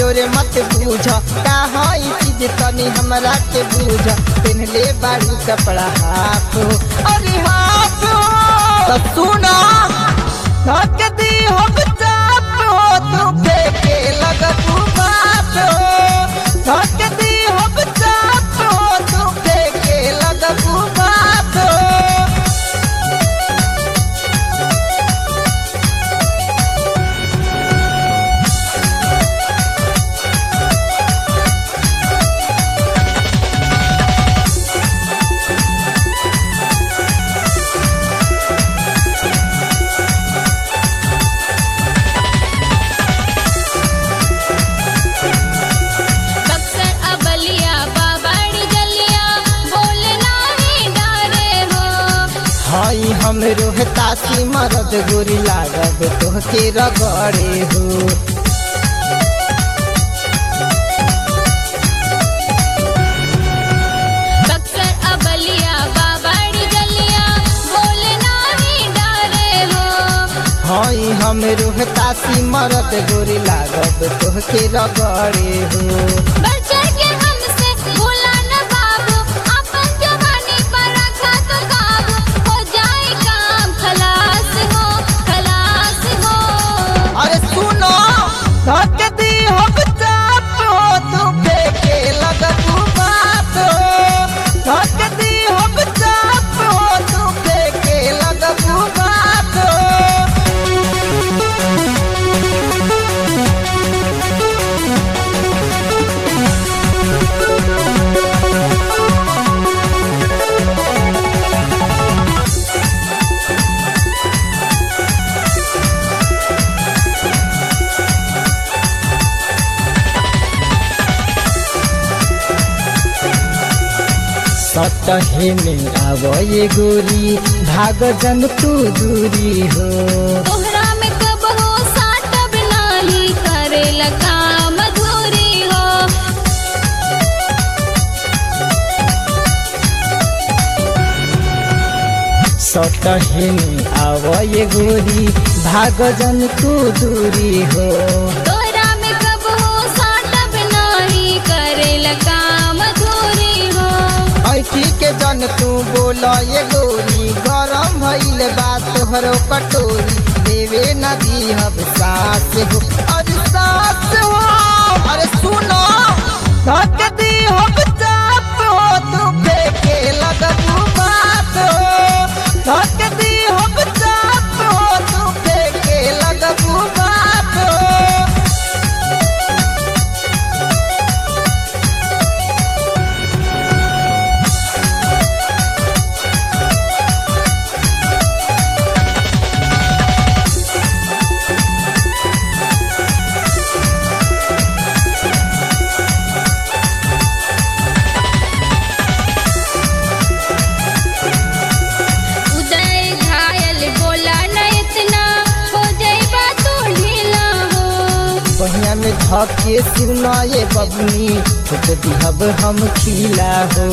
कमजोर मत बूझ का हई चीज तनी हमरा के बूझ पहनले बारू कपड़ा हाफ हो अरे हाफ हो तो सुना धक दी हम चाप हो तू फेंके लगतू बाप हो धक दी हम चाप हो तू फेंके लगतू बाप हो बक्सर अबलिया बाबाड़ी गलिया बोलना ही डारे हो हई हम रोहतासी मरद गोरी लागब तोहके रगड़े हो बक्सर अबलिया बाबाड़ी गलिया बोलना ही डारे हो हई हम रोहतासी मरद गोरी लागब तोहके रगड़े हो बढ़ चढ़ के हमसे भूला न बाबू अपन जवानी पर रखा तो काबू हो जाए काम खलास हो खलास हो अरे सुनो धक दी हम चाप हो तू फेंके लगतू बाप हो धक दी हम चाप हो तू फेंके लगतू बाप हो सतहे में आवये गोरी भाग जन तू दूरी हो तोहरा में कब हो साटब नाही करेला काम अधूरी हो सतहे में आवये गोरी भाग जन तू दूरी हो तोहरा में कब हो साटब नाही करेला काम अधूरी हो ऐठी के जन तू बोल ये गोरी गरम भइल बा तोहरो कटोरी देवे नदी हब सास हो अरे सास हो अरे सुनो धक दी हम चाप हो तू फेंके लगतू बात हो धक दी हम चाप हो तू फेंके लगतू बात हो उदय घायल बोला न इतना हो जाइबा तू ढीला हो बहिया में धके सुना ये बबनी फुट दिहब हम खिला हो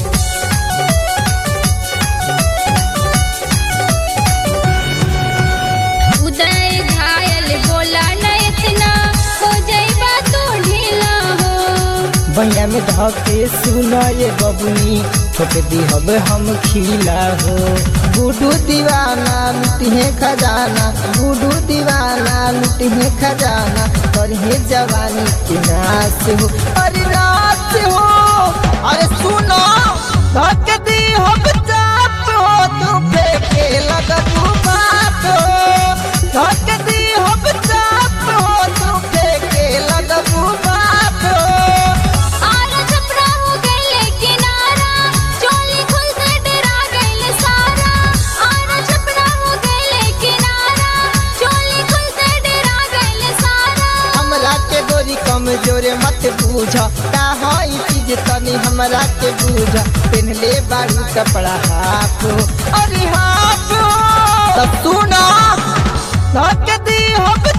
उदय घायल बोला न इतना हो जाइबा तू ढीला हो बहिया में धके सुना ये बबनी फुट दिहब हम खिला हो गुडू दीवाना लुटिहे खजाना गुडू दीवाना लुटिहे खजाना करहे जवानी के नाश हो अरे रात हो अरे सुनो धक दी हम चाप हो तू फेंके लगतू बात हो धक दी हम चाप हो तू फेंके लगतू बात हो आरा छपरा हो गइले किनारा चोली खुल के डरा गइले सारा आरा छपरा हो गइले किनारा चोली खुल के डरा गइले सारा हमरा के गोरी कमजोर मत बूझ का हई चीज तनी हमरा के बूझ पहनले बारू कपड़ा हाफ हो अरे हाफ हो तो सुना धक दी हम